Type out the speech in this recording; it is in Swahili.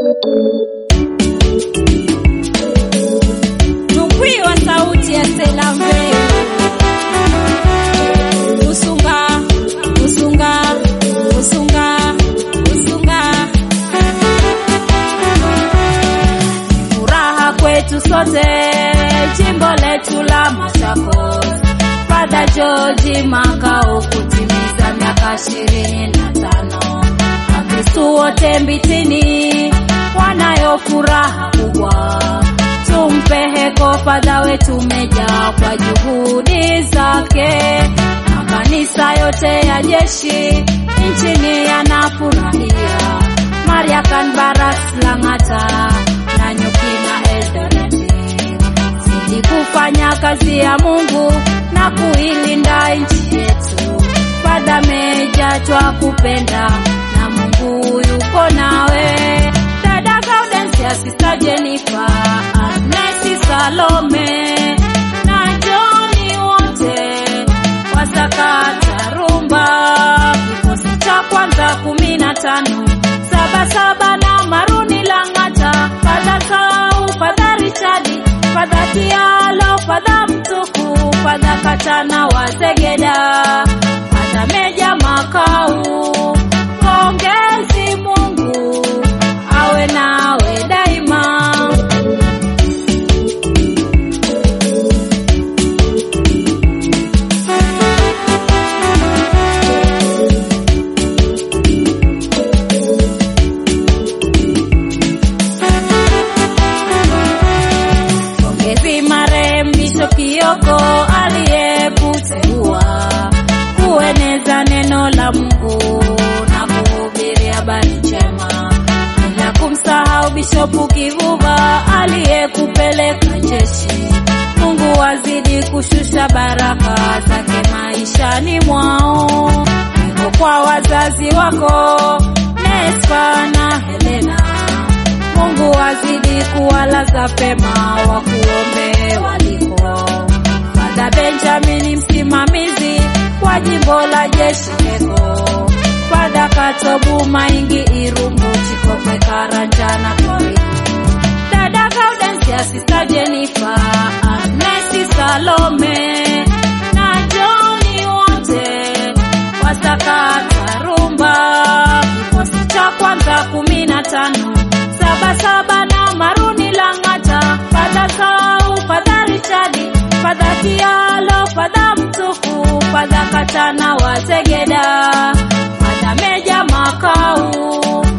Nukwi wa sauti ya Selambe. Usunga, usunga, usunga, usunga. Furaha kwetu sote, jimbo letu la Machakos. Padre George Makau kutimiza miaka ishirini na tano. Wakristu wote Mbitini wanayo furaha kubwa, tumpe heko Padre wetu Meja kwa juhudi zake. Makanisa yote ya jeshi nchini yanafurahia Maria Kanbaras Lang'ata na Nyuki na Eldoreti zidi kufanya kazi ya Mungu na kuilinda nchi yetu. Padre Meja twakupenda na Mungu yuko nawe. Dada Gaudensia, Sister Jennifer, Agnes Salome na Joni wote wasakata rumba, kikosi cha kwanza kumi na tano saba saba na Maruni Lang'ata, Padre Sau, Padre Richadi, Padre Kialo, Padre Mtuku, Padre Katana wa Zegeda, Padre Meja Makau. Pongezi Mungu awe nawe daima. Pongezi marehemu Bishop Kioko aliyekuteua kueneza neno la Mungu na kuhubiri habari njema, bila kumsahau Bishop Kivuva aliyekupeleka jeshi. Mungu azidi kushusha baraka zake maishani mwao. Niko kwa wazazi wako Nespa na Helena Mungu azidi kuwalaza pema wakuombe waliko. Padre Benjamin msimamizi wa jimbo la jeshi Keko. Padre Katobu Maingi Irungu Chikokwe Karanja na Kori. Dada Gaudensia, Sister Jennifer, Agnes Salome na Joni wote wasakata rumba, kikosi cha kwanza kumi na tano saba saba na Maruni Lang'ata, Padre Sau, Padre Richadi, Padre Kialo, Padre Mtuku, Padre Katana wa Zegeda, Padre Meja Makau.